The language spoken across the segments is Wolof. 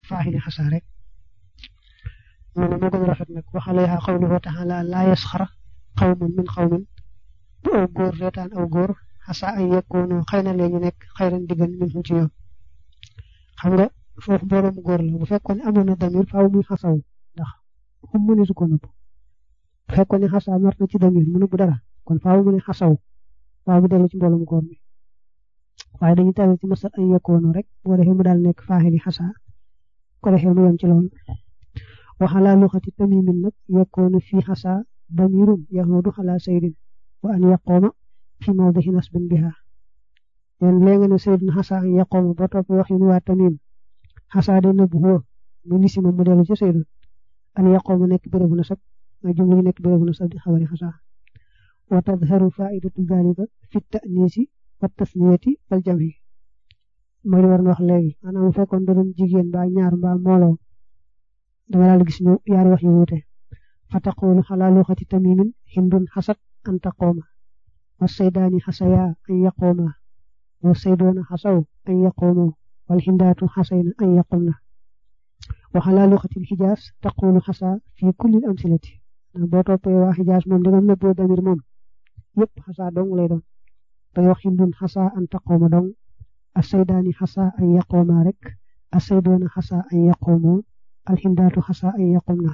faaxili xasaa rek mu ne moo gën a rafet nag waxale yaa qawluhu taala laa yasxar qawmun min qawmin bu aw góor reetaan aw góor xasaa ay yekkoonu xëy na lee ñu nekk xayran diggan min ci ñoom xam nga foofu borom góor la bu fekkoon ne amoon na damir faaw muy xasaw ndax xum mu ne su ko nëbb bu fekkoon ne xasaa mar na ci damir mu nëbb dara kon faaw mu ne xasaw faaw mu dellu ci mboolum góor mi waaye dañu tawee ci masal ay yekkoonu rek boo defee mu daal nekk faaxili xasaa ko defee mu yem ci loolu waxalaa luxati tamimin nag yekkoonu fii xasaa damirun yahudu xalaa saydin wa an yaqooma fi mawdihi nasbin biha leen léegi ne saydin xasaa an yaqooma ba topp wax yu waa tamim xasaa de nëbb huwa mu nisi moom mu dellu ci saydun an yaqooma nekk bérébu nasab ma jumla yi nekk bérébu nasab di xabari xasaa wa tadharu faidatu dalika fi tanisi wa tasniyati wal jamhi mooy li war na wax léegi maanaam bu fekkoon da doon jigéen mbaa ñaar mbaa mbooloo danga daal gis ñu yaari wax yu wuute fa taqulu xalaa luxati tamimin hindun xasat an taqooma wa saydaani xasaya an yaqooma wa saydoona xasaw an yaqoomo wal hindaatu xasayna an yaqomna wa xalaa luxati xijaas taqulu xasa fi kulli amsilati boo toppee waa xijaas moom dangam nëbboo damir moom yëpp xasa dong lay doon dangay wax hindun xasa an taqooma dong asaydaani xasa an yaqooma rek asaydoona xasa an yaqoomo alxindaatu xasa an yaqumna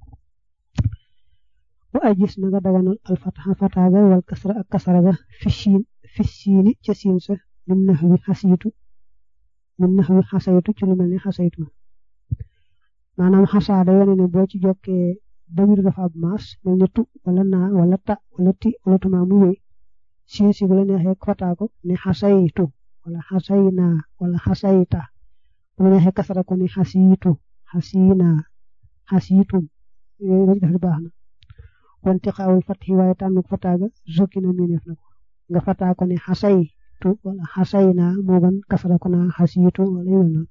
wa ajis na nga daganal alfataxa fataaga wal kasra ak kasaraga fi siin fi siini ca siin sa min nax wi xasiitu min nax wi xasaytu ci lu mel ni xasaytu maanaam xasaa da yone ne boo ci jokkee damir dafa ab maas mel ni tu wala naa wala ta wala ti wala tuma mu wéy siin si bu la neexee fataa ko ne xasaytu wala xasayna wala xasayta bu la neexee kasara ko ne xasiitu xasiina xasiitum yooyu lañ def baax na wante xaawul fatxi waaye tànn fataaga zokki na mineef na ko nga fataa ko ne xasaytu wala xasayna moo gën kasara ko naa xasiitu wala yu noonu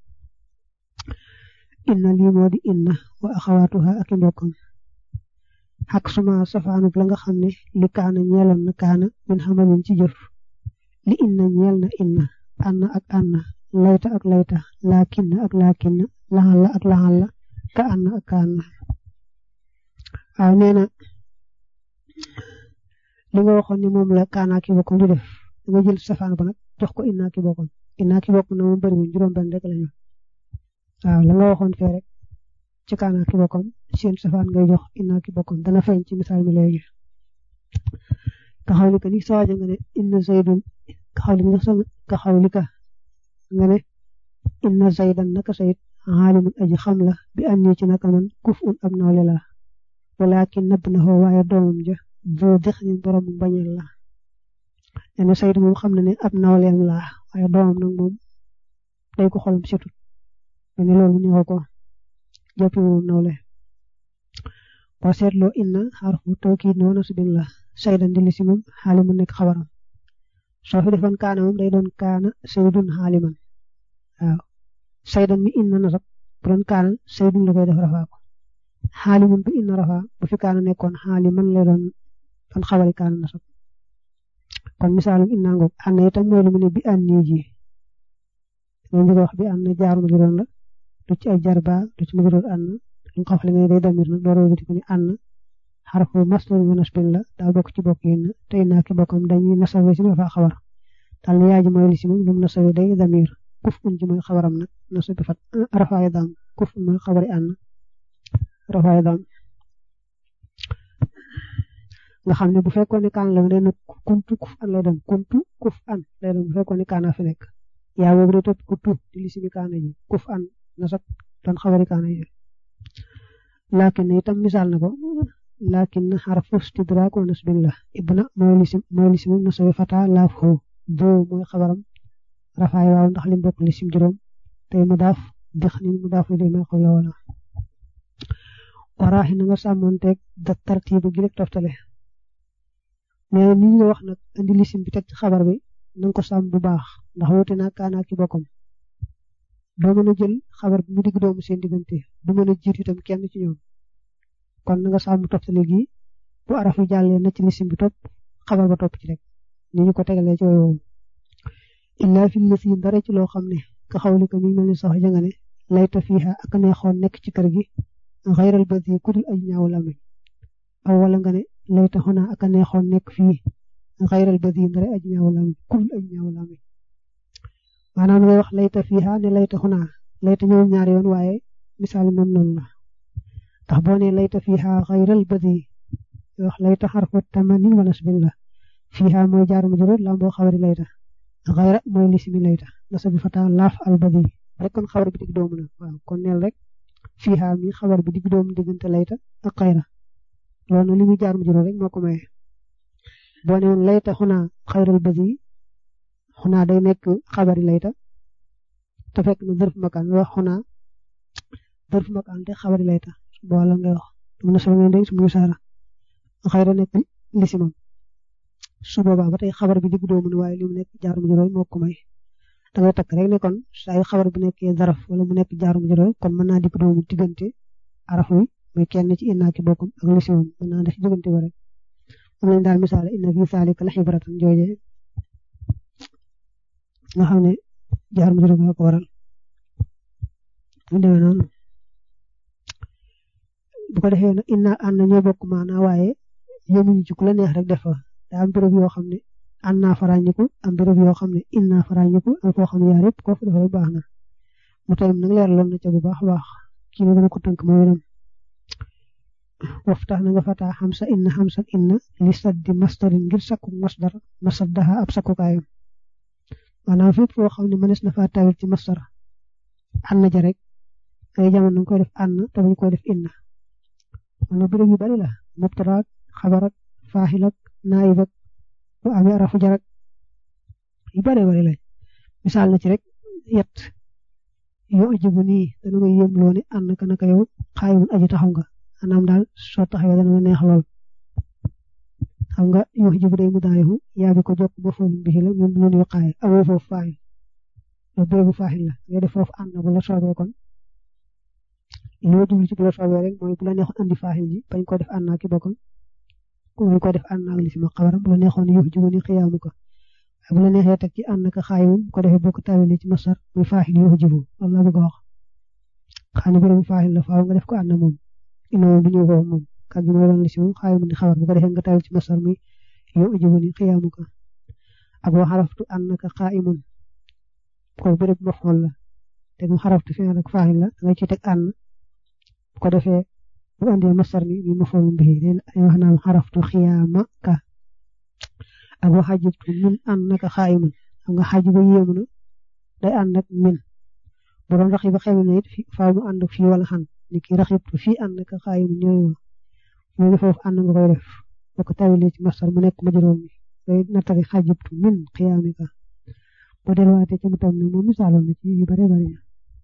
inna lii moo di inna wa axawaatuha ak i mbokkam xak suma safaanub la nga xam ne li kaana ñeeloon na kaana min xamalin ci jëf li inna ñeel na inna anna ak anna layta ak layta laakinna ak laakinna laxal la ak laxal la ka ànn ak ka ànn waaw nee na li nga waxoon ni moom la kaanaa ki bokkoon di def da nga jël safaan ba nag jox ko innaa ki bokkoon innaa ki bokkoon na moom bëriwuñ juróom-benn rek la ñu waaw la nga waxoon fee rek ci kaanaa ki bokkoon seen safaan ngay jox innaa ki bokkoon dana feeñ ci misaal mi léegi ka xawli ka ni sawaaja nga ne inna zaydun ka xawli ka xawli ka nga ne inna zaydan naka sayid xaalimun aji xam la bi am nii ci naka man kuf un ab nawle la walakin nabb na xoo waaye doomam ja boo dex ni borom bañal la nee na sayid moom xam na ne ab nawleem la waaye doomam nag moom day ko xolam setut ne loolu neexu ko jàppi moom nawle boo seetloo inna xarfu tawkiid noonu subin la saydan di li si moom xaalimun nekk xabaram soo fi defoon kaana moom day doon kaana saydun xaaliman waaw saydan mi inna nasab bu doon kaana saydun la koy def rafaa ko xaalimun bu inna rafaa bu fi kaana nekkoon xaaliman lay doon doon xabari kaana nasab kon misaalum inna ngoog ànd itam mooy lu mu ne bi ànd nii ji loolu nga wax bi ànd jaar ma juróon la du ci ay jar ba du ci ma juróon ànd lu nga xafale nga day damir nag door a ko ni ànd xarfu masdar mu nasbin la daa bokk ci bokk yi te inna ki bokkam dañuy nasawe si rafaa xabar daal yaa ji mooy li si moom lu mu nasawe day damir kuf un ji mooy xabaram nag nasab bi fat rafaay daam kuf un mooy xabari ànd rafaay daam nga xam ne bu fekkoon ne kaan la day nag kuntu kuf an lay doon kuntu kuf an lay doon bu fekkoon ne kaana fi nekk yaa boobu day topp ku tu di li si bi kaana ji kuf an nasab doon xabari kaana ji laakin itam misaal na ko laakin xarfu istidraak wa nasbin la ibna mooy lisim mooy lisim nasabi fata laaf xoo boo mooy xabaram rafaay waaw ndax lim bokk lisim juróom tey mu daaf dex nin mu daaf li ma xaw la wala waraaxi na nga sàmmoonteeg da tartiibu gi rek toftale mais ni ñu wax nag andi lisim bi teg ci xabar bi na nga ko sàmm bu baax ndax woote naa kaanaa ki bokkam doo mën a jël xabar bi mu digg doomu seen diggante du mën a jiit itam kenn ci ñoom kon na nga sàmm toftale gi bu araf yi jàllee na ci lisim bi topp xabar ba topp ci rek ni ñu ko tegalee ci woowu illaa fi lasi dara ci loo xam ne ka xawli ko mi mel ni sax janga ne layta fiha ak neexoon nekk ci kër gi xayral badi ku dul ay ñaaw lamiñ aw wala nga ne layta xuna ak neexoon nekk fii xayral badi ndare aj ñaaw lamiñ ku dul ay ñaaw lamiñ maanaam ngay wax layta fiha ne layta xuna layta ñëw ñaari yoon waaye misaal moom noonu la ndax boo ne layta fiha xayral badi wax layta xarfu tamanin wa nasbin la fiha mooy jaar mu juróom lam boo xawari layta xayra mooy lismi layta nasa bi fata laaf al badi rek kon xabar bi dig doomu na waaw kon neel rek fiha mi xabar bi dig doomu diggante layta ak xayra loolu li muy jaar mu juróom rek moo ko maye boo ne woon layta xunaa xayral badi xunaa day nekk xabari layta te fekk na dërf makaan wax xunaa dërf makaan te xabari layta boole ngay wax am na solo ngeen dégg su muy saara xayra nekk lisimam su boobaa ba tey xabar bi digg doomu ne waaye li mu nekk jaar mu juróom moo ko may da ngay takk rek ne kon saa yu xabar bu nekkee zaraf wala mu nekk jaar mu juróom kon mën naa digg doomu diggante araf wi muy kenn ci innaa ki bokkam ak lisimam mën naa def diggante ba rek am nañ daal misaal inna fi saalika la xibratan jooje nga xam ne jaar mu juróom ko waral mu demee noonu bu ko defee nag inna ànd ñoo bokk maanaa waaye yemuñu ci ku la neex rek def fa daa am béréb yoo xam ne ànd naa faraañiku am béréb yoo xam ne in naa faraañiku am foo xam ne yaar yëpp koo fa defal baax na mu tayim nag leeraloon na ca bu baax a baax kii na gën a ko tënk mooy itam waftax na nga fataa xamsa inna xamsa inna li saddi mastarin ngir sakku masdar masaddaha ab sakkukaayam maanaam fépp foo xam ne mënees na faa tawil ci masdar ànd ja rek ay jamono nga koy def ànd te buñ koy def inna maanaam béréb yu bari la mubtadaak xabarak faaxilak naayib ak bu amee arafu jarak yu bare bare lañ misaal na ci rek yet yoo ajibu nii dana nga yëm loo ne ànd ka naka yow xaayimun aji taxaw nga anaam daal soo taxawee dana neex lool xam nga yoo ajibu day mu daarihu yaa bi ko jokk ba foofu bi la ñun ñun yu xaay amoo foofu faaxil loolu bérébu faaxil la ngay def foofu ànd bu la soobee kon li ma jublu ci bu la soobee rek mooy bu la neexoon andi faaxil ji bañ ko def ànd naa ki bokkam bañ ko def ànd naa li si ma xabaram bu la neexoon yoo ajibu ni xiyaamu ko bu la neexee teg ci ànd naka xaayum ko defee bokk tawili ci masar muy faaxil yoo jibu loolu laa bëgg a wax xam ne bérébu faaxil la faaw nga def ko ànd moom ina moom bu ñëw foofu moom kat gi mooy doon li si moom xaayum ni xabar bu ko defee nga tawil ci masar muy yoo jibu ni xiyaamu ko ak wa xaraftu ànd naka xaayimun ko béréb mafool la teg mu xaraftu fi ak faaxil la nga ci teg ànd bu ko defee bu andee masar mi mi mafool bi day wax naa xaraftu xiyaama ka ak wa xajibtu min ànd naka xaayimun xam nga xaji ba yéemu na day ànd ak min bu doon raxi ba xewi na it faaw mu ànd fii wala xan ni ki raxibtu fii ànd naka xaayimun ñooyu moo ngi foofu ànd nga koy def boo ko tawilee ci masar mu nekk majroom bi day nattari xajibtu min xiyaamika boo delluwaatee ci mu tam ne moom misaaloon na ci yu bare bare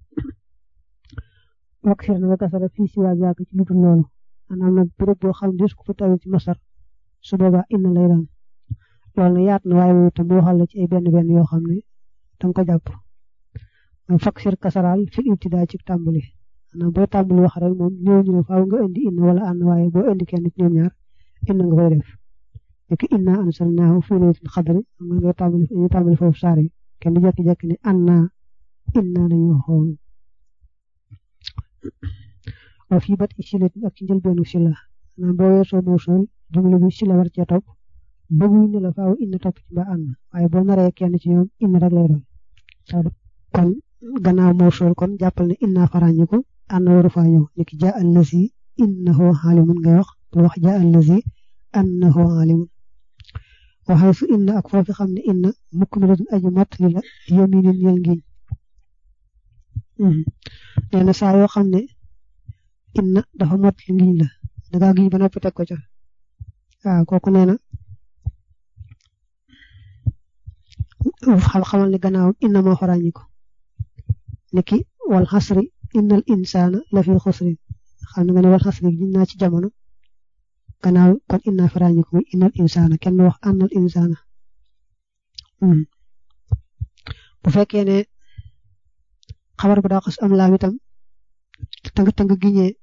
wax sir na nga kasara fii si waa zaaka ci lu dul loolu maanaam nag béréb boo xam ne ko fa tawil ci masar su boobaa inna lay doon loolu na yaat na waaye moom itam waxal la ci ay benn benn yoo xam ne danga ko jàpp mooy fakk sir kasaraal fi ibtidaa ci tàmbali maanaam booy tàmbali wax rek moom ñëw ñu ne faaw nga indi inna wala ànd waaye boo indi kenn ci ñoom ñaar inna nga koy def nekk inna ansalnaahu fii laylatil qadri xam nga ngay tàmbali ñu tàmbali foofu saar yi kenn jekki-jekki ne anna inna nañu waxoon wa fii bat i silat ak ci njëlbeenu sila maanaam boo weesoo mawsul jumla bi sila war cee topp bëgguñ ne la faaw inna topp ci ba ànd waaye boo naree kenn ci ñoom inna rek lay doon kon gannaaw mawsul kon jàppal ne inna farañi ko ànd waru faa ñëw ni ki jaa allazi innahu alimun ngay wax bu wax jaa allazi annahu alimun waxee su inna ak foofu xam ne inna mukk mi doon aji mott li la yominin ñel ngiñ nee na saa yoo xam ne inna dafa mott li ngiñ la dangaa giñ ba noppi teg ko ca waaw kooku nee na xam xamal ne gannaawam inna moo faraañi ko niki wal xasri innal insaana la fi xusrin xam nga ne wal xasri giñ naa ci jamono gannaaw kon inna faraañi ko muy innal insaana kenn wax annal insaana bu fekkee ne xabar bu daa xas am laam itam tëng tëng giñee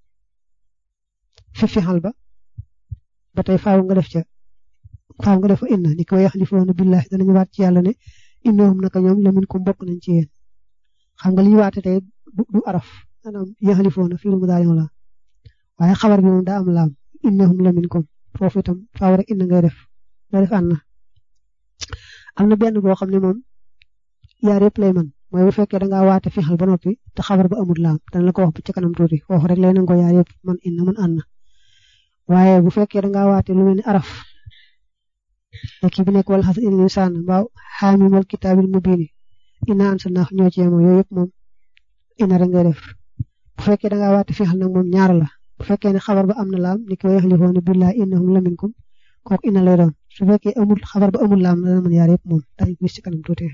fi fixal ba ba tey faaw nga def ca faaw nga def fa inna ni ko yaxlifoona billahi danañu waat ci yàlla ne innahum naka ñoom la min ko bokk nañ ci yéen xam nga li ñu waate tey du araf maanaam yaxalifoona fii lu mu daal la waaye xabar bi moom daa am laam innahum la minkum foofu itam faaw rek inna ngay def ngay def ànd am na benn boo xam ne moom yaar yëpp lay man mooy bu fekkee da ngaa waate fixal ba noppi te xabar ba amul laam dana la ko wax ci kanam tuuti foofu rek lay nangoo yaar yëpp man inna man ànd waaye bu fekkee da ngaa waate lu mel ni araf kii bi nekk wala xas inna insaan waaw xaamimal kitaabil mubiini inna ansalnaahu ñoo ci yemoo yooyu yëpp moom inna rek ngay def bu fekkee da ngaa waate fixal nag moom ñaar la bu fekkee ne xabar ba am na laam ni ki wa yaxlifoona billaahi innahum la minkum kooku inna lay doon su fekkee amul xabar ba amul laam dana mën yaar yëpp moom dañu gis ci kanam tuuti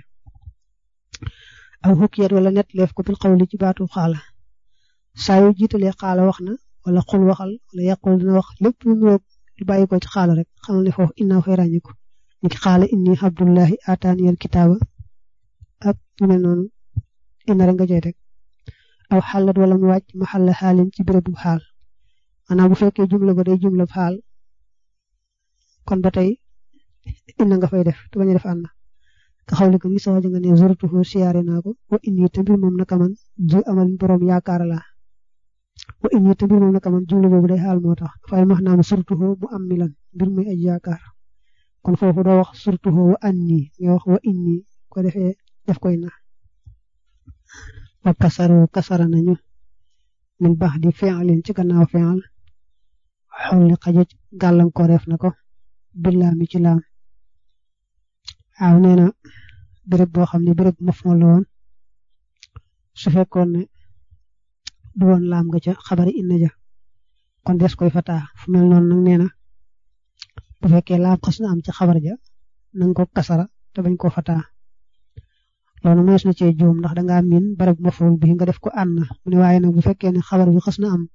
aw xukkiyat wala net leef ko bil xawli ci baatu xaala saa yu jiitalee xaala wax na wala xul waxal wala yàqul dina wax lépp lu mu lu bàyyi ko ci xaala rek xamal ne foofu innaa fay ràññiku ni ki xaala inni abdullahi ataaniyal kitaaba ak ñu mel noonu inna rek nga joy teg aw xalat wala mu wàcc ma xalla xaalin ci béréb bu xaal maanaam bu fekkee jumla ba day jumla xaal kon ba tey inna nga fay def te bañ a def ànd ka xawli ko ni soo nga ne zurtuhu siyaare naa ko wa inni te mbir moom naka man ju amal borom yaakaar laa wa inni te mbir moom naka man jumla boobu day xaal moo tax dafay max naam surtuhu mu am milan mbir muy aj yaakaar kon foofu doo wax surtuhu wa anni nga wax wa inni ko defee def koy na wa kasaru kasara nañu min baax di fi'lin ci gannaaw fi'l xolli xajaj gàllankooreef na ko billaa mi ci laam waaw nee na béréb boo xam ne béréb maf'ul la woon su fekkoon ne du woon laam nga ca xabari inna ja kon des koy fataa fu mel noonu nag nee na bu fekkee laam xas na am ca xabar ja nanga ko kasara te bañ koo fataa loolu moos na cee juum ndax dangaa miin béréb maf'ul bi nga def ko ànd mu ne waaye nag bu fekkee ne xabar bi xas na am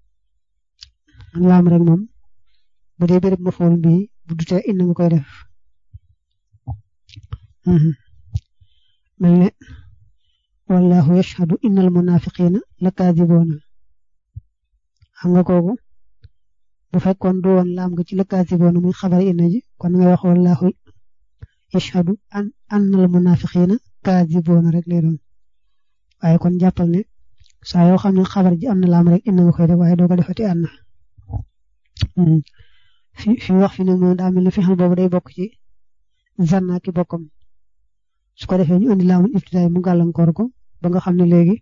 laam rek moom bu dee béréb maf'ul bi bu dutee inna nga koy def mel ne wallahu yashhadu innal munafiqina lakaadiboona xam nga kooku bu fekkoon du woon laam nga ci lakaadiboona muy xabar inna ji kon ngay wax wallahu yashhadu an annal munafiqina kaadiboona rek lay doon waaye kon jàppal ne saa yoo xam ne xabar ji am na laam rek inna nga koy def waaye doo ko defati ànd fi fi wax fi ne moom daa mel ne fi xel boobu day bokk ci zanna ki bokkam su ko defee ñu indi laamul ibtidaay mu gàllankoor ko ba nga xam ne léegi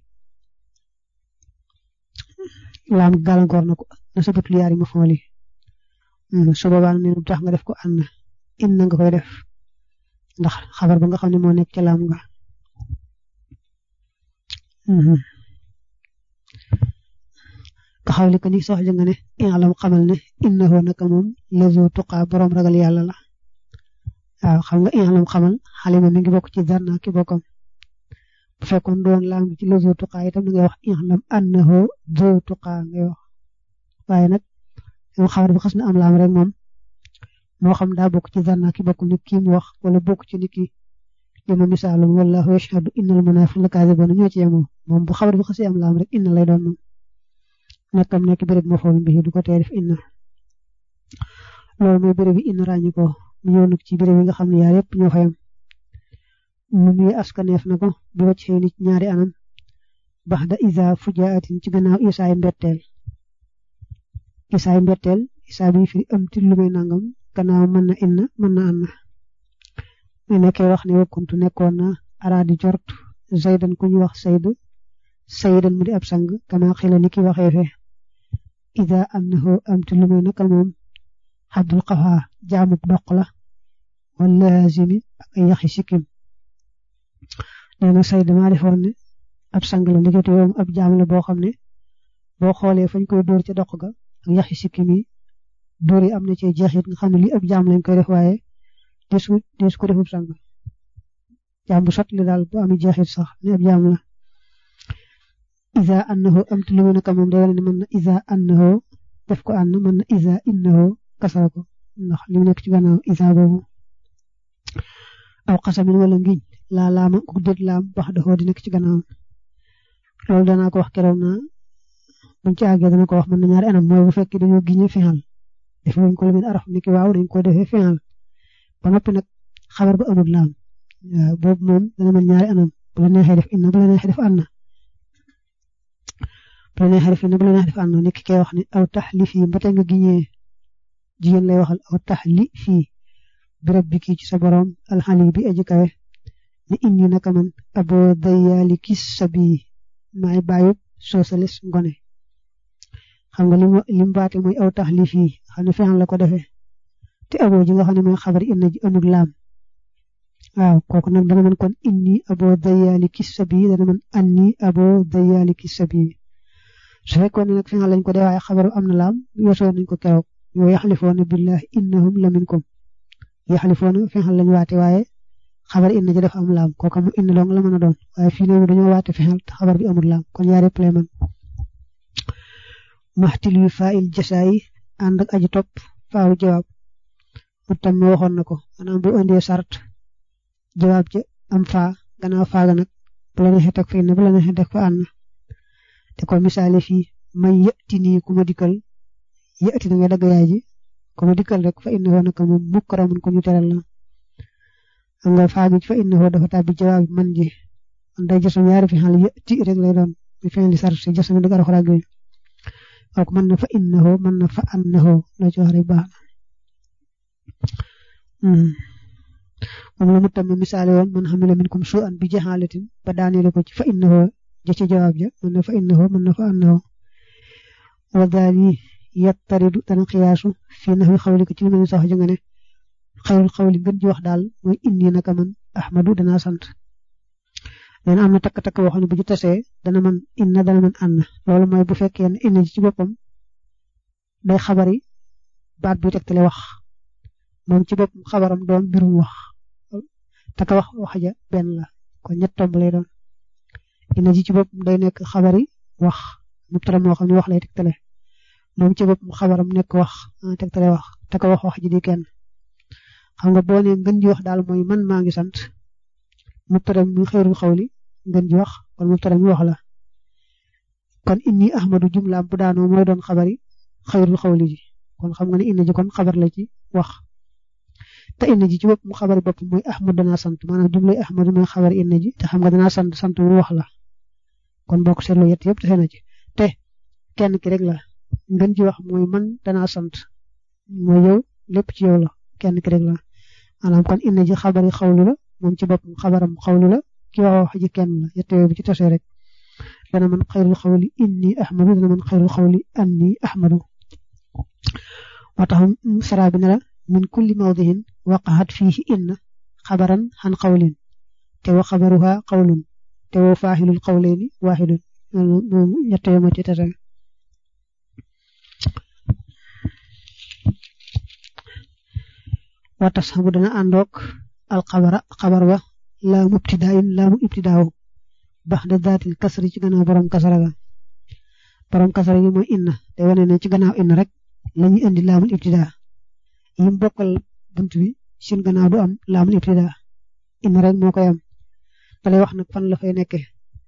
laam gàllankoor na ko na sabatul yaari ma fooli su boobaa ne lu tax nga def ko ànd inna nga koy def ndax xabar ba nga xam ne moo nekk ca laam nga ka xawli ko ni soxla nga ne i'lam xamal ne innahu naka moom lazu tuqa borom ragal yàlla la waaw xam nga i'lam xamal xalima mi ngi bokk ci zanna ki bokkam bu fekkoon doon laam ci lazu tuqa itam da ngay wax i'lam annahu zu tuqa ngay wax waaye nag yow xabar bi xas na am laam rek moom moo xam daa bokk ci zanna ki bokk ni kii mu wax wala bokk ci ni ki li ma misaalum wallahu yashhadu innal munafiqina kaadibuuna ñoo ci yemoo moom bu xabar bi xasee am laam rek inna lay doon moom nekkam nekk béréb moo xool bi du ko tee def inna loolu mooy béréb bi inna ràññi ko mu ñëw nag ci béréb yi nga xam ne yaar yëpp ñoo fayam mu nuy askaneef na ko bu wacc xëy nit ñaari anam bax da isa fujaatin ci gannaaw isaay mbetteel isaay mbetteel isaa bi fi am ti lu may nangam gannaaw mën na inna mën na anna mu nekkee wax ne wakkuntu nekkoon na araadi jort zaydan ku ñu wax sayd saydan mu di ab sang kama xila ni ki waxee fe ida annahu amti lu muy naka moom xabdul xafa jaamub doq la wala lazimi ak ay yaxi sikkim nee na say dama defoon ne ab sang la ndikete yoom ab jaam la boo xam ne boo xoolee fañ koy dóor ca doq ga ak yaxi sikkim yi dóor yi am na ci jeexit nga xam ne lii ab jaam lañ koy def waaye desu desu ko defub sang jaam bu sot li daal bu ami jeexit sax ne ab jaam la isa annahu amti lu mu naka moom day wane ne mën na isa annahu def ko ànd mën na isa innahu kasara ko ndax li mu nekk ci gannaaw isa boobu aw xasamin wala ngiñ laa laama ku dét laam bax daxoo di nekk ci gannaaw loolu danaa ko wax keroog na buñ ci àggee dana ko wax mën na ñaari anam mooy bu fekkee dañoo giñe fexal def wuñ ko lu mel araf niki waaw dañ ko defee fexal ba noppi nag xabar ba amul laam boobu moom dana mën ñaari anam bu la neexee def inna bu la neexee def ànd bu la neexee def ne bu la neexee def ànd ni ki koy wax ne aw tax li fii ba tey nga giñee jigéen lay waxal aw tax li fii birab bi kii ci sa borom alxali bi aji kawe ne indi naka man aboo dayaali kis sa bii maay bàyyub soosales ngone xam nga lim lim baate mooy aw tax li fii xam ne fexan la ko defee te aboo ji nga xam ne mooy xabar inna ji amul laam waaw kooku nag dana mën kon inni aboo dayaali kis sa bii dana mën anni aboo dayaali kis sa bii su fekkoon ne nag fexan lañ ko dee waaye xabaru am na laam yosoo nañ ko keroog yoo yaxlifoona billahi innahum la minkum yaxlifoona fexal lañ waate waaye xabar inna ji dafa am laam kooka mu indi dong la mën a doon waaye fii ne dañoo waate fexal te xabar bi amul laam kon yaare play man maxtil yu fail jasaayi ànd ak aji topp faaw jawaab mu tam ma waxoon na ko maanaam bu indee sart jawaab ja am faa gannaaw faaga nag bu la neexee teg fa inna bu la neexee teg fa ànd te ko misaale fii may yëtti nii ku ma dikkal yëtti na nga dagg yaay ji ku ma dikkal rek fa inna woo naka moom mukkaramun ko ñu teral la xam nga faagi fa inna woo dafa tàbbi jawaab man ji man day jësam yaari fi xal yëtti rek lay doon mi fi di sart si jësam dëgg araxuraag yi kooku mën na fa inna woo mën na fa anna woo loo ci wax rek baax na moom la mu tam misaale woon man xamila minkum su an bi jaxaalatin ba daaneele ko ci fa inna woo ja ci jawaab ja mën na fa inna woo mën na fa anna woo wa daal yi yattaridu dana xiyaasu fii naxwi xawli ko ci li mel ni sax ja nga ne xayrul xawli ngën ji wax daal mooy inni naka man ahmadu danaa sant nee na am na takk-takk boo xam ne bu ñu tasee dana man inna dana man ànn loolu mooy bu fekkee ne inna ji ci boppam day xabari baat bi tegtale wax moom ci boppam xabaram doon mbirum wax te ka wax wax ja benn la kon ñett tomb lay doon inna ji ci boppam day nekk xabari wax mubtada moo xam ne wax lay tegtale moom ci boppam xabaram nekk wax tegtale wax te ka wax wax ji di kenn xam nga boo nee ngën ji wax daal mooy man maa ngi sant mubtada mi xeerul xawli ngën ji wax kon mubtada mi wax la kon inni ahmadu jumlaam bu daanoo mooy doon xabari xeerul xawli ji kon xam nga ne inna ji kon xabar la ci wax te inna ji ci bopp mu xabari bopp mooy ahmad danaa sant maanaam jumlay ahmadu mooy xabari inna ji te xam nga danaa sant sant mu wax la kon bokk seetlu yett yëpp te na ci te kenn ki rek la ngën ji wax mooy man danaa sant mooy yow lépp ci yow la kenn ki rek la maanaam kon inna ji xabari xawlu la moom ci boppam xabaram xawlu la ki wax wax ji kenn la yett yooyu bu ci tasee rek dana man xayrul xawli inni ahmadu dana man xayrul xawli anni ahmadu moo tax saraa bi ne la min kulli mawdihin waqaxat fiihi inna xabaran xan xawlin te wa xabaruha xawlun te wa faaxilul xawleeni waaxidun moom ñett yoo ma ci tase wa tasxabu dana àndoog alxabara xabar wa laamu ibtidaayin laamu ibtidaawu bax da daatil kasri ci gannaaw borom kasara ga borom kasara gi mooy inna te wane ne ci gannaaw inna rek lañuy indi laamul ibtidaa yim bokkal bunt bi seen gannaaw du am laamul ibtidaa inna rek moo koy am da lay wax nag fan la fay nekkee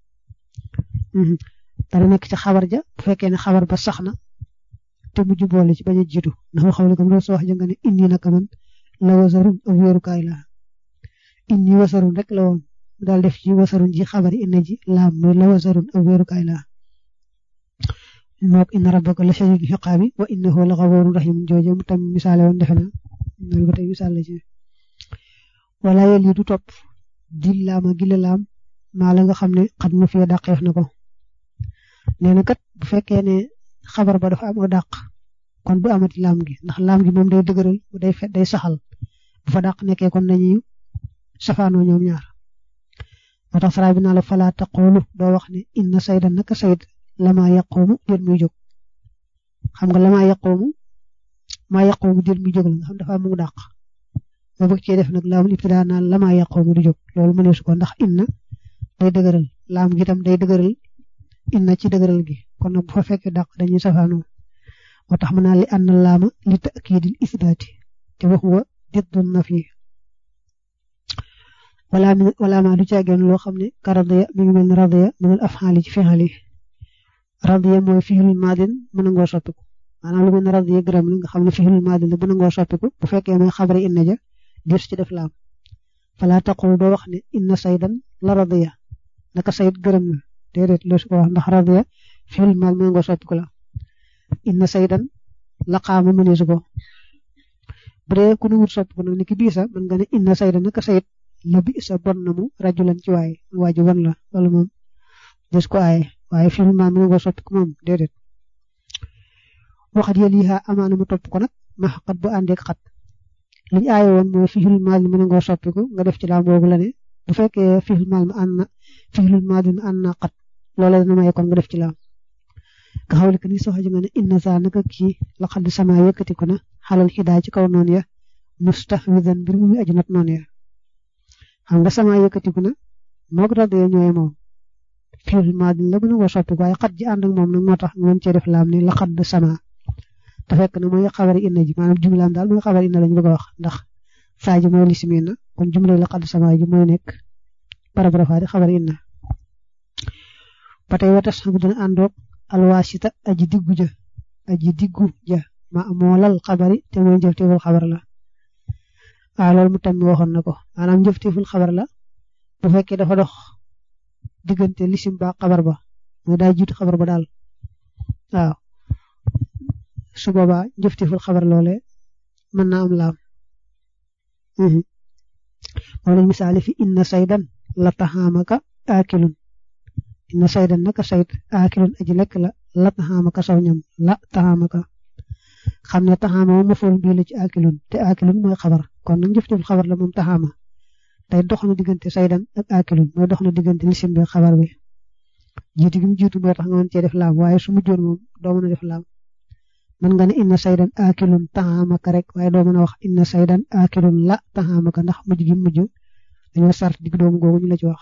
dara nekk ci xabar ja bu fekkee ne xabar ba sax na te mujj boole ci bañ a jiitu ndax waxaw ne comme loolu soo wax ja nga ne inni naka man la wasarun ak wéerukaay la inni wasarun rek la woon mu daal def ci wasarun ji xabari inna ji laam muy la wasarun ak wéerukaay la mook inna rabbaka la shadidul xiqaabi wa innahu la xawoorun rahim jooje mu tam misaale woon defe na loolu ba tey misaal la ci wala yel yi du topp di laama gila laam maa la nga xam ne xat mu fee dàqeef na ko nee na kat bu fekkee ne xabar ba dafa am o dàq kon du amati laam gi ndax laam gi moom day dëgëral day fe day saxal bu fa dàq nekkee kon dañuy safaanoo ñoom ñaar moo tax sara bi naa la falaa taqoolu doo wax ne inna sayda naka sayd lama yaqoomu déet muy jóg xam nga lama yaqoomu maa yaqoomu déet muy jóg la nga xam dafa mu dàq nga bëgg cee def nag laamul ibtidaa naan lama yaqoomu du jóg loolu mëneesu ko ndax inna day dëgëral laam gi tam day dëgëral inna ci dëgëral gi kon nag bu fa fekkee dàq dañuy safaanoo moo tax mën naa li ànd laama li takiidil isbaati te wax wa diddu nafi wala mi wala ma du caageen loo xam ne ka radiya mi ngi mel ni radiya minal afxaali ci fexal yi radiya mooy fixlul maadin mën ngoo soppiku maanaam lu mel ne radiya gërëm la nga xam ne fixlul maadin la mën ngoo soppiku bu fekkee mooy xabari inna ja dir ci def laam fala taqul doo wax ne inna saydan la radiya naka sayd gërëm na déedéet loo su ko wax ndax radiya fiil maal mu nga soppiku la inna saydan laqaama mëneesu ko bu dee ku nu wut soppiku nag ni ki bii sa mën nga ne inna saydan naka sayit la bi sa bon na mu rajulan ci waay waa ji bon la loolu moom des ko aaye waaye fiil maal mu nga soppiku moom déedéet waxat yéen yi amaana mu topp ko nag ma xat bu àndeek xat liñ aaye woon mooy fiil maal mi mën nga soppiku nga def ci laam boobu la ne bu fekkee fiil maal mi ànd na fiil maal mi ànd na xat loola dana maye kon nga def ci laam nga xawle que ni soo xaja nga ne inna saa naka kii la xadd sama yëkkati ko na xalal xidaa ci kaw noonu ya mustahwidan mbir mu muy aju nat noonu ya xam nga sama yëkkati ko na moo ko raddee ñooy moom fiil maal la mën nga soppiku waaye xat ji ànd ak moom nag moo tax nga mën cee def laam ne la xadd sama te fekk na mooy xabari inna ji maanaam jumlaam daal mooy xabari inna lañu bëgg a wax ndax saa ji mooy lisimi na kon jumla la xadd sama ji mooy nekk paragrafa di xabari inna ba tey watas bu dana àndoog alwaasita aji diggu ja aji diggu ja ma moolal xabari te mooy njëfteeful xabar la waaw loolu mu tammi waxoon na ko maanaam njëfteeful xabar la bu fekkee dafa dox diggante lisim ba xabar ba mooy daa jiitu xabar ba daal waaw su boobaa njëfteeful xabar loole mën naa am laam moom lañ misaale fi inna saydan la taxaamaka aakilun inna saydan naka sayd aakilun aji lekk la la taxaamaka saw ñam la taxaamaka xam ne taxaama moom mafool bii la ci aakilun te aakilun mooy xabar kon nag njëfteeful xabar la moom taxaama tey dox na diggante saydan ak aakilun mooy dox na diggante lisim bi xabar bi jiitu gi mu jiitu mooy tax nga mën cee def laam waaye su mujjoon moom doo mën a def laam mën nga ne inna saydan aakilun taxaamaka rek waaye doo mën a wax inna saydan aakilun la taxaamaka ndax mujj gi mujj dañoo sart digg doomu googu ñu la ci wax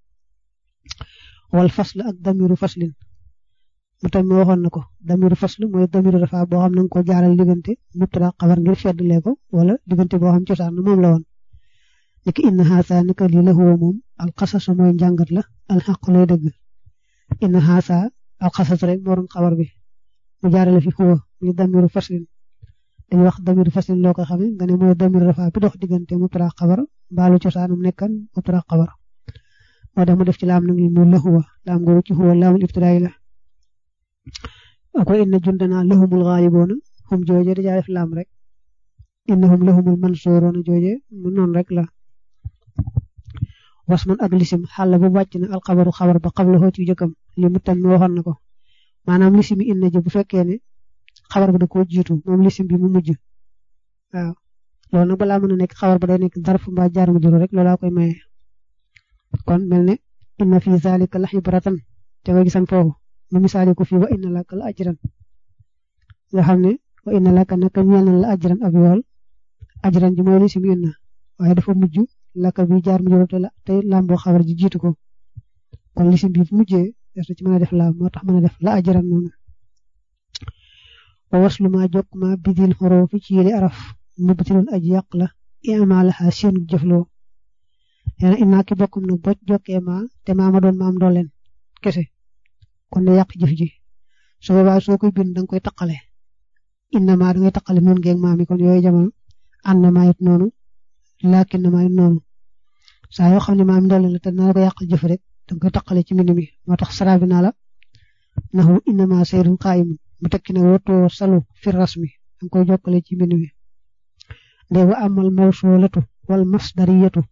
wal fasl ak damiru faslin mu tam mi waxoon na ko damiru fasl mooy damiru dafa boo xam na nga ko jaaral diggante mubtada xabar ngir feddlee ko wala diggante boo xam cosaan moom la woon niki inna xaasa naka lii la huwa moom alxasasu mooy njàngat la alxaq lay dëgg inna xaasa alxasas rek moo doon xabar bi mu jaarale fi huwa muy damiru faslin dañuy wax damiru faslin loo ko xamee nga ne mooy damiru dafa bi dox diggante mubtada xabar mbaalu cosaanum nekkan mubtada xabar moo tax mu def ci laam nag mu la huwa laam googu ci huwa laamul ibtidaay la ako inna jundana lahumul ghaalibuuna hum jooje dajaa def laam rek innahum lahumul mansuuruuna jooje mu noonu rek la wasman ak lisim xàll bu wàcc na alxabaru xabar ba xabla xoo ci jëkkam li mu tam mi waxoon na ko maanaam lisimi inna ji bu fekkee ne xabar ba da koo jiitu moom lisim bi mu mujj waaw loolu nag balaa mën a nekk xabar ba day nekk darf mbaa jaar mu juru rek loolaa koy maye kon mel ne inna fi zalika la xibratan te nga gisan foofu mu misaali ko fii wa inna laka la ajran nga xam ne wa inna laka naka ñeel na la ajran ab yool ajran ji mooy lisim inna waaye dafa mujj laka bi jaar mu juru te la te lamboo xabar ji jiitu ko kon lisim bi bu mujjee des na ci mën a def laam moo tax mën a def la ajran noonu wa waslu ma jokk ma bidil xoroo fi ci yéli araf mubtilun aji yàq la imaalaha seen jëfloo neena innaa ki bokkum nag boo jokkee ma te maa ma doon maam dooleen kese kon de yàq jëf ji su boobaa soo koy bind danga koy taqale inna maa dangay taqale noonu ngeeg maam yi kon yooyu jamono ànd na maa it noonu laakin na maa it noonu saa yoo xam ne maam dooleen la te naa la ko yàqal jëf rek danga koy taqale ci mbind mi moo tax sara bi naa la naxu inna maa sayrun qaayimun mu tekki ne wootoo salu fi rasmi danga koy jokkale ci mbind mi nde wa amal mawsulatu wal masdariyatu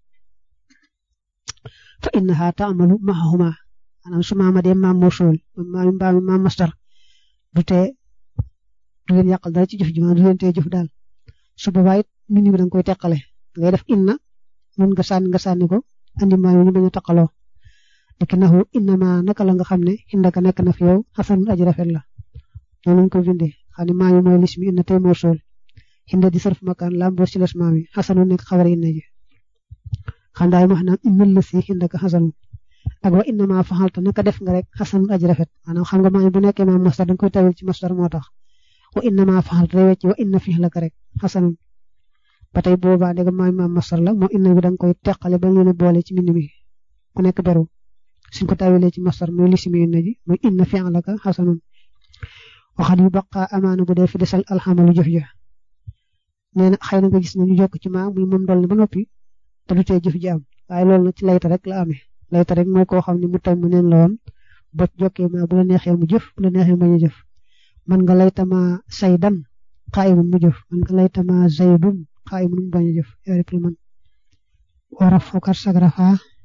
fa innaha taamalu mahahuma maanaam su maama dee maam mawsul maam maam maam masdar du tee du leen yàqal dara ci jëf ji maanaam du leen tee jëf daal su boobaa it mbind mi danga koy teqale ngay def inna mun nga sànni nga sànni ko andi maa yi ñu bañ a taqaloo dëkk naxu inna ma naka la nga xam ne indaka nekk na fi yow xasan aji rafet la noonu lañ ko bindee xam ne maa ngi mooy lismi inna tey mawsul inda di sarf makaan lamboo ci les maam yi xasanu nekk xabar inna ji xam daay wax naan innal la si indaka xasanu ak wa inna maa faxalta naka def nga rek xasanu aji rafet maanaam xam nga maa ngi bu nekkee maam masdar danga koy tawil ci masdar moo tax wa inna maa faxalta day wecc wa inna fi la ka rek xasanun ba tey boobaa ndegam maa maam masdar la moo inna bi danga koy teqale ba leen boole ci mbind mi ku nekk beru suñ ko tawilee ci masdar mooy lisimi inna ji mooy inna fi la ka xasanun waxal yu baqaa amaana bu dee fi desal alxamalu jëf ja nee na xëy na nga gis ne ñu jokk ci maa muy moom dool ne ba noppi te du tee jëf ji am waaye loolu nag ci layta rek la amee layta rek mooy koo xam ne mu tam mu neen la woon bot jokkee ma bu la neexee mu jëf bu la neexee bañ a jëf man nga laytama saydan qaa'imun mu jëf man nga laytama zaydun qaa'imun mu bañ a jëf yooyu rek la man waraf fokar sagrafa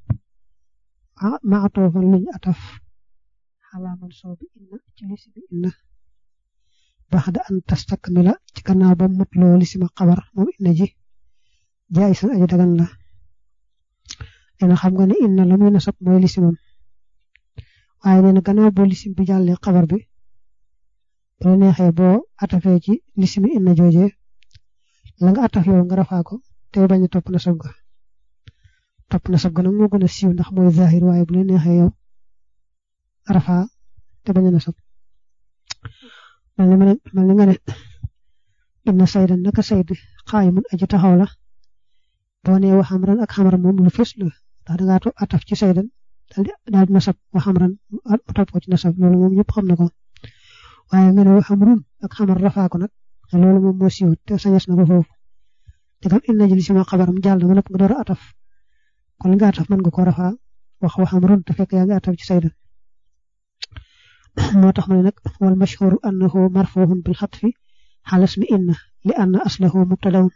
ma atoofan luñ ataf xalaa man soo bi inna ci lisi bi inna baxda an tastakmila ci gannaaw ba mut loo lisima xabar moom inna ji jaay san aji dagan la dina xam nga ne inna la muy nasab mooy lisimam waaye nee na gannaaw boo lisim bi jàllee xabar bi bu la neexee boo atafee ci lisimi inna jooje la nga ataf yow nga rafaa ko te bañ a topp nasab ga topp nasab ga nag moo gën a siiw ndax mooy zahir waaye bu la neexee yow rafaa te bañ a nasab mel ni mel ni nga ne inna saydan naka sayd xaayimun aji taxaw la boo nee wa xamran ak xamran moom lu fës la ndax dangaa to ataf ci saydan daal di daal di nasab wa xamran topp ko ci nasab loolu moom ñëpp xam na ko waaye nga ne wa xamrun ak xamar rafaa ko nag loolu moom moo siiw te sañes na ko foofu te kam inna ji li sama xabaram jàll na nga door a ataf kon li nga ataf mën nga ko rafaa wax wa xamrun te fekk yaa ngi ataf ci saydan moo tax ma ne nag wal mashhuru annahu marfuhun bil xatfi xalas mi inna li anna aslahu mubtadaun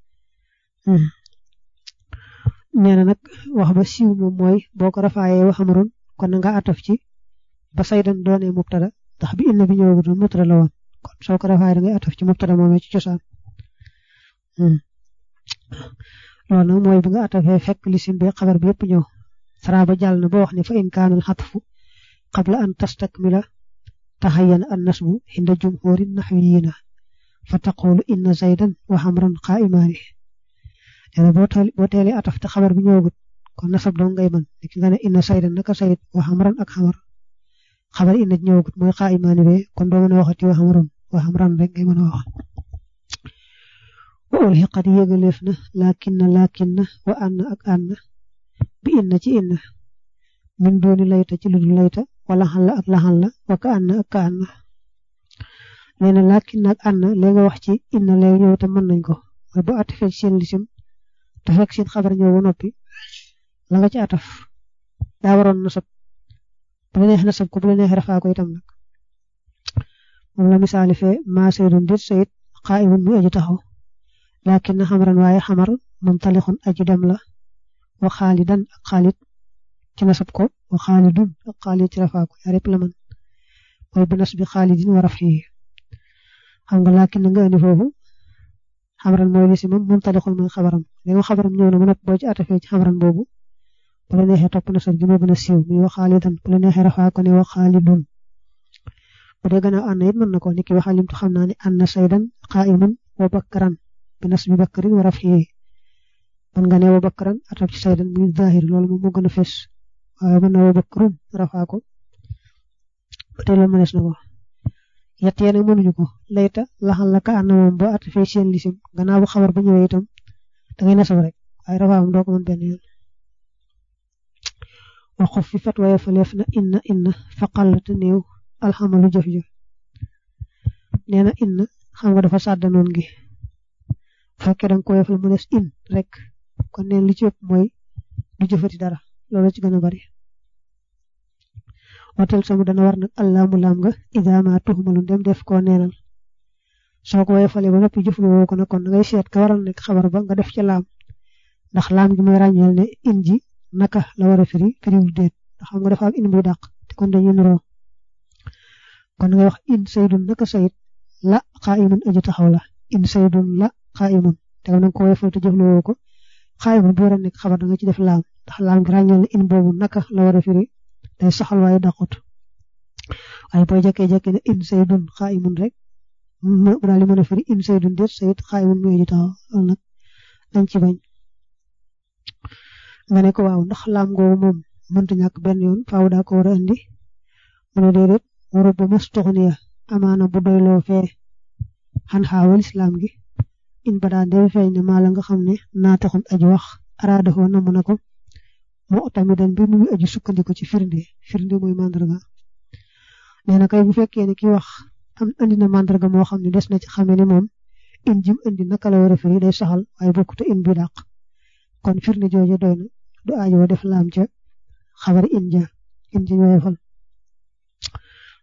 nee na nag wax ba siiw moom mooy boo ko rafaayee wa xamrun kon na nga ataf ci ba saydan doonee mubtada ndax bi inna bi ñëwagutoon mubtada la woon kon soo ko rafaayee da ngay ataf ci mubtada moomee ci cosaan loolu nag mooy bi nga atafee fekk lisim bi xabar bi yëpp ñëw sara ba jàll na ba wax ne fa in kaanal xatfu qabla an tastakmila taxayyana an nasbu inda jumhuri naxwiyiina fa taqulu inna zaydan wa xamran qaa'imaani nee boo teel boo teelee ataf te xabar bi ñëwagut kon nasab dong ngay mën li nga ne inna saydan naka sayid wa xamran ak xamar xabar inna ñëwagut mooy qaa'imaani be kon doo mën a waxati wa xamran wa xamran rek ngay mën a wax wa ulxiqat yëgaleef na laakinna laakinna wa anna ak anna bi inna ci inna min dooni layta ci ludul layta wala xalla ak laxal la wa ka anna ak ka anna nee na laakin ak anna léegi nga wax ci inna léegi ñëw te mën nañ ko mooy bu atafee ci seen lisim te fekk seen xabar ñëw ba noppi la nga ci ataf daa waroon nasab bu la neex nasab ko bu la neex rafaa ko itam nag moom la misaali fee maa saydun dit sayid qaa'imun muy aji taxaw laakin na xamran waaye xamar mumtalixun aji dem la wa xaalidan ak xaalit ci nasab ko wa xaalidun ak xaalid ci rafaa ko yaa répp la man mooy bi nas bi xaalidin wa rafihi xam nga laakin nga indi foofu xamran mooy li si moom mumtalixun mooy xabaram léegi xabaram ñëw na mu nopp boo ci atafee ci xamran boobu bu la neexee topp nasab gi moo gën a siiw muy wa xaalidan bu la neexee rafaa ko ne wa xaalidun bu dee gannaaw ànd it mën na ko ni ki waxalimtu xam naa ne anna saydan qaa'imun wa bakkaran bi nas bi bakkarin wa rafihi man nga ne wa bakkaran ataf ci saydan muy zahir loolu moom moo gën a fes waaye mën na wa bakkarun rafaa ko ba tey loolu mënees na ko yett yéen a mënuñu ko layta laxal la ka ànd moom boo atafee seen lisim gannaaw bu xabar ba ñëwee itam da ngay nasab rek waaye rafaa moom doo ko mën benn yoon wa xof fi fat waaye faleef na inna inna faqal te néew alxamalu jëf jëf nee na inna xam nga dafa sàddanoon gi bu fekkee da nga ko yefal mu des in rek kon neen li ci ëpp mooy du jëfati dara loolu ci gën a bari watal samu dana war nag allaamu laam nga idaama tuxumalu dem def koo neenal soo ko yefalee ba noppi jëfloo ko nag kon ngay seet ka waral nekk xabar ba nga def ca laam ndax laam gi mooy ràññeel ne in ji naka la war a firi firiwul déet ndax xam nga dafa am in buy dàq te kon dañuy nuroo kon ngay wax in saydun naka sayid la xaayimun aji taxaw la in saydun la xaayimun te nga ko yefal te jëfloo ko xaayimun bu war a nekk xabar da nga ci def laam ndax laam gi ràññeel ne in boobu naka la war a firi day saxal waaye dàqut waaye booy jekkee-jekkee ne in saydun xaayimun rek mu daal di mën a firi in saydun déet sayid xaayimun muy aji taxaw loolu nag dañ ci bañ nga ne ko waaw ndax laam googu moom mënta ñàkk benn yoon faaw daa ko war a indi mu ne déedéet waru ba mas toxniya amaana bu doyloo fee xan xaawal islaam gi in ba daa dem feeñ ne maa la nga xam ne naa taxun aji wax araadafoo namm na ko moo tamit dañ bi muy aji sukkandiku ci firnde firnde mooy mandarga nee na kay bu fekkee ne ki wax am andi na mandarga moo xam ne des na ci xamee ne moom in jim indi naka la war a firi day saxal waaye bokkute in bi dàq kon firnde jooje doy na du aajoo def laam ca xabar in ja in ja ñooy fal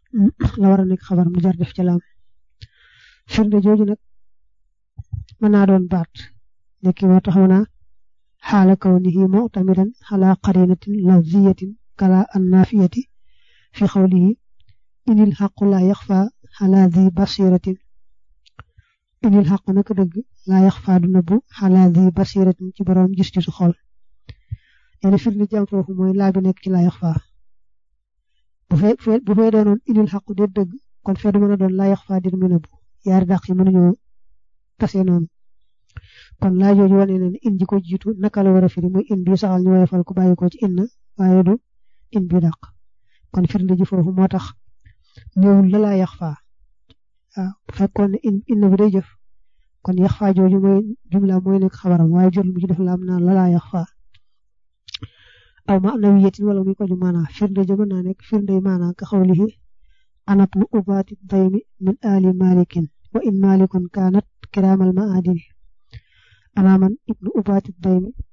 la war a nekk xabar mu jar def ca laam firnde jooju nag mën naa doon baat nekki moo tax mën naa xaala kawnihi mu'tamidan ala qarinatin lafziyatin kala annafiyati fi xawlihi inil xaqu laa yaxfa ala di basiratin inil xaqu naka dëgg laa yaxfa du nëbbu ala di basiratin ci borom gis ci su xol yéen firnde jàm foofu mooy laa bi nekk ci laa yaxfa bu fee bu fee doonoon inil xaqu de dëgg kon fee du mën a doon laa yaxfa dir mu nëbbu yaari dàq yi mënuñoo tase noonu kon laa jooju wane na ne in ji ko jiitu naka la war a firi muy in bi saxal ñu woyofal ku bàyyi ko ci inna waaye du in bi dàq kon firnde ji foofu moo tax ñëwul la laa yax faa waaw bu fekkoon ne in inna bi day jëf kon yax faa jooju mooy jumla mooy nekk xabaram waaye jot mu ci def laam naan la laa yax faa aw ma na wiyetin wala muy ko ju maanaa firnde ja mën naa nekk firnde maanaa ka xawlihi anab nu ubaati daymi min ali malikin wa in malikun kaanat kiraamal maadini ana man ibnu ubaati daymi